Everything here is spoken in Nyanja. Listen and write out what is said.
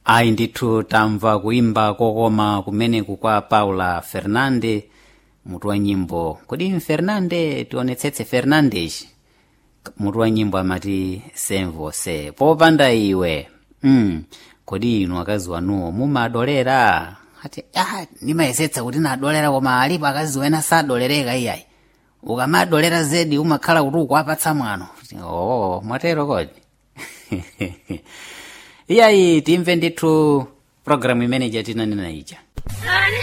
ayi ndithu tamva kuimba kokoma kumeneku kwa paula fernande mutu wa nyimbo kodi fernande tionetsetse fernandes mutu wa nyimbo amati semvose popanda iwe mm. kodi inu akazi wanuwo mumadolera ati ah, ndimayesetsa kuti nadolera koma alipo akazi wena sadolereka iyayi ukamadolera zedi umakhala kuti ukuwapatsa mwano oh, mwatero kodi iyayi timve ndithu programu imene jatinanena ija